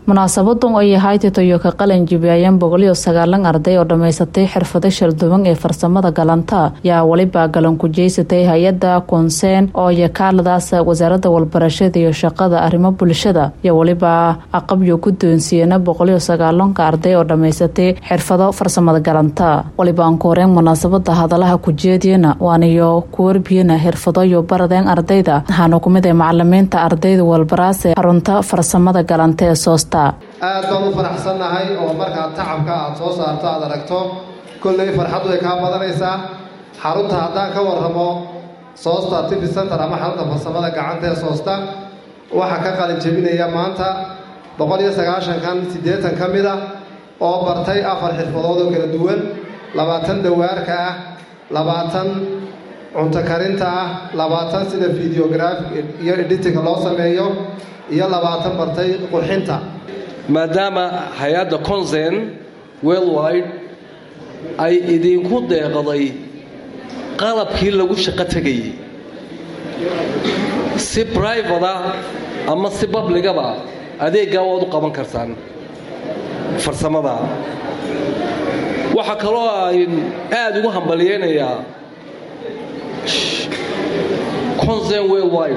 munaasabadan ay ahayd toyo ka qalin jibiyayeen boqoliyo sagaalan arday oo dhammaysatay xirfado shalduwan ee farsamada galanta yaa weliba galan ku jeysatay hay-adda koonseen oo yakaaladaas wasaaradda walbarashada iyo shaqada arrimo bulshada iyo weliba aqabyo guddoonsiiyana boqoliyo sagaalanka arday oo dhammaysatay xirfado farsamada galanta waliba aan ku horeen munaasabada hadalaha kujeediyana waaniyo ku warbiyana xirfado iyo baradeen ardayda waxaana kumid ah macalimiinta ardayda walbaraase xarunta farsamada galanta ee soosta aad baan u faraxsannahay oo markaad tacabka aad soo saarto aad aragto kolley farxaddu way kaa badanaysaa xarunta haddaan ka warramo soosta tivi center ama xarunta farsamada gacanta ee soosta waxaa ka qalin jebinaya maanta boqol iyo sagaashankan siddeetan ka mid ah oo bartay afar xirfadood oo kala duwan labaatan dawaarka ah labaatan cunto karinta ah labaatan sida videographic iyo editinga loo sameeyo iyo labaatan bartay qurxinta maadaama hay-adda consen worldwide ay idinku deeqday qalabkii lagu shaqo tegayay si brivada ama si babligaba adeeggaa waad u qaban kartaan farsamada waxaa kaloo ayn aada ugu hambalyeynayaa consen worldwide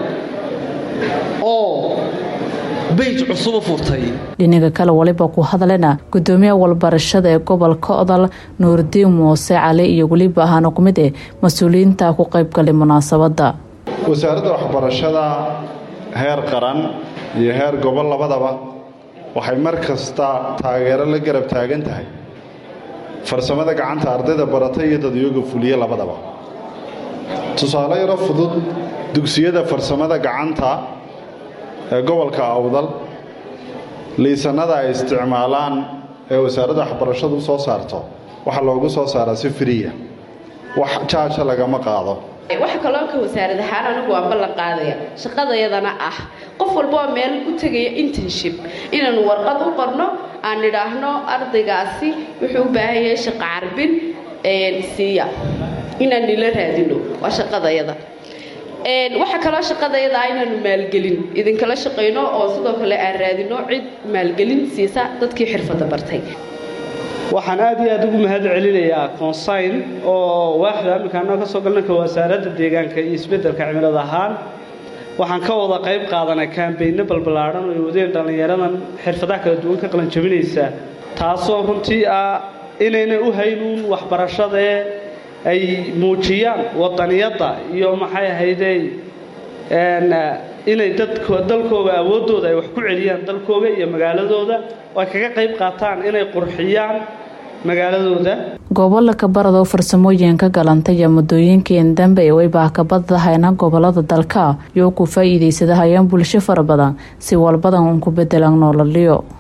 oo beyj cusubu furtay dhinaga kale waliba ku hadlena gudoomiyaha walbarashada ee gobolka odol nuurdiin muuse cali iyo weliba ahaana ku mid eh mas-uuliyiinta ku qaybgalay munaasabada wasaaradda waxbarashada heer qaran iyo heer gobol labadaba waxay mar kasta taageero la garab taagan tahay farsamada gacanta ardayda barata iyo dadyooga fuliye labadaba tusaale yaro fudud dugsiyada farsamada gacanta ee gobolka awdal liisanada ay isticmaalaan ee wasaaradda waxbarashadu u soo saarto waxaa loogu soo saaraa si firiya wax jaaja lagama qaado waxa kaloo ka wasaarad ahaan anigu waan ballan qaadaya shaqadayadana ah qof walba oo meel u tegaya internship inaanu warqad u qorno aan nidhaahno ardaygaasi wuxuu u baahan yahay shaqo carbin siiya inaan nila raadino waa shaqadayada waxaa kaloo shaqadayada ah inaanu maalgelin idinkala shaqayno oo sidoo kale aan raadino cid maalgelin siisa dadkii xirfadda bartay waxaan aad iyo aad ugu mahad celinayaa consign oo waaxda amikaano ka soo galnanka wasaaradda deegaanka iyo isbeddelka cimilada ahaan waxaan ka wada qayb qaadanay kaambayno balballaadhan oo ay wadeen dhallinyaradan xirfadaha kala duwan ka qalan jabinaysa taasoo runtii ah inayna u haynuun waxbarashadee ay muujiyaan wadaniyadda iyo maxay ahaydey inay dalkooga awooddooda ay wax ku celiyaan dalkooga iyo magaaladooda oo ay kaga qayb qaataan inay qurxiyaan magaaladooda gobolka barado farsamooyinka galanta iyo muddooyinkii dambe ee waybaa ka badahayna gobolada dalka iyo ku faa'iidaysadahayeen bulsho fara badan si walbadan un ku bedelan noolaliyo